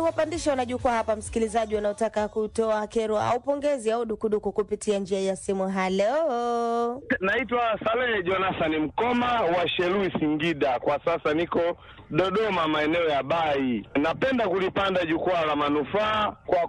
kuwapandisha wanajukwaa hapa, msikilizaji wanaotaka kutoa kero au pongezi au dukuduku kupitia njia ya simu. Halo, Naitwa Salehe Jonathan Mkoma wa Shelui Singida. Kwa sasa niko Dodoma, maeneo ya Bai. Napenda kulipanda jukwaa la manufaa kwa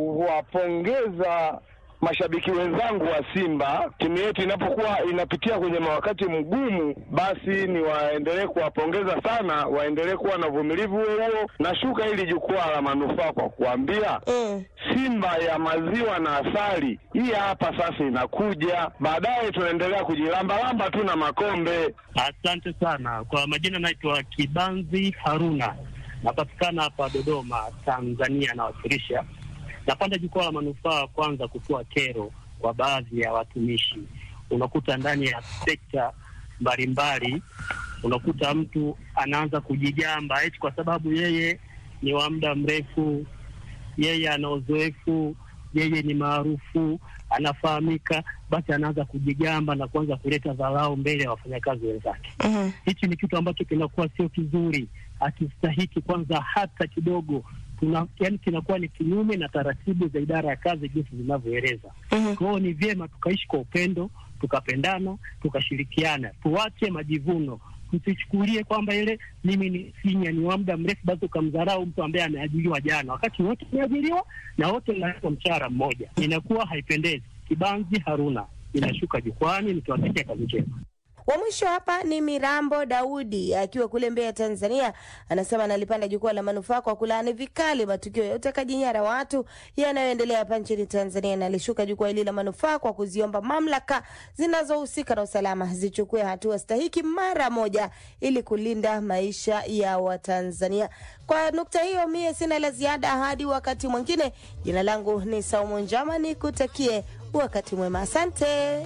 kuwapongeza mashabiki wenzangu wa Simba. Timu yetu inapokuwa inapitia kwenye wakati mgumu, basi ni waendelee kuwapongeza sana, waendelee kuwa na uvumilivu huo huo. Nashuka hili jukwaa la manufaa kwa kuambia mm. Simba ya maziwa na asali hii hapa sasa inakuja, baadaye tunaendelea kujilambalamba tu na makombe. Asante sana kwa majina, naitwa Kibanzi Haruna, napatikana hapa Dodoma, Tanzania. Nawakilisha, napanda jukwaa la manufaa kwanza kutoa kero kwa baadhi ya watumishi. Unakuta ndani ya sekta mbalimbali, unakuta mtu anaanza kujigamba eti kwa sababu yeye ni wa muda mrefu, yeye ana uzoefu, yeye ni maarufu, anafahamika, basi anaanza kujigamba na kuanza kuleta dharau mbele ya wafanyakazi wenzake. Mm. Hichi ni kitu ambacho kinakuwa sio kizuri, hakistahiki kwanza hata kidogo. Tuna, yani kinakuwa ni kinyume na taratibu za idara ya kazi jinsi zinavyoeleza. Mhm. Kwa hiyo ni vyema tukaishi kwa upendo, tukapendana, tukashirikiana, tuache majivuno. Tusichukulie kwamba ile mimi ni sinya ni wa muda mrefu, basi ukamdharau mtu ambaye ameajiriwa jana, wakati wote tumeajiriwa na wote mnalipwa mshahara mmoja. Inakuwa haipendezi. Kibanzi Haruna inashuka jukwani, nikiwatakia kazi njema. Wa mwisho hapa ni Mirambo Daudi akiwa kule Mbeya, Tanzania, anasema analipanda jukwaa la manufaa kwa kulaani vikali matukio ya utekaji nyara watu yanayoendelea hapa nchini Tanzania, na alishuka jukwaa hili la manufaa kwa kuziomba mamlaka zinazohusika na usalama zichukue hatua stahiki mara moja ili kulinda maisha ya Watanzania. Kwa nukta hiyo, mie sina la ziada hadi wakati mwingine. Jina langu ni Saumu Njama, nikutakie wakati mwema, asante.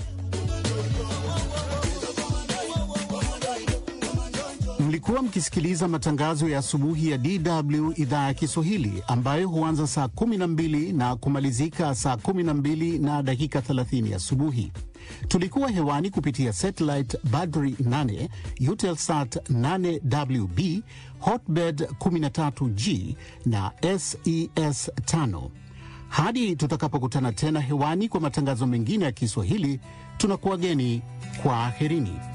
Mlikuwa mkisikiliza matangazo ya asubuhi ya DW idhaa ya Kiswahili ambayo huanza saa 12 na kumalizika saa 12 na dakika 30 asubuhi. Tulikuwa hewani kupitia satellite Badri 8, Eutelsat 8WB, Hotbird 13G na SES 5. Hadi tutakapokutana tena hewani kwa matangazo mengine ya Kiswahili, tunakuwageni kwa aherini.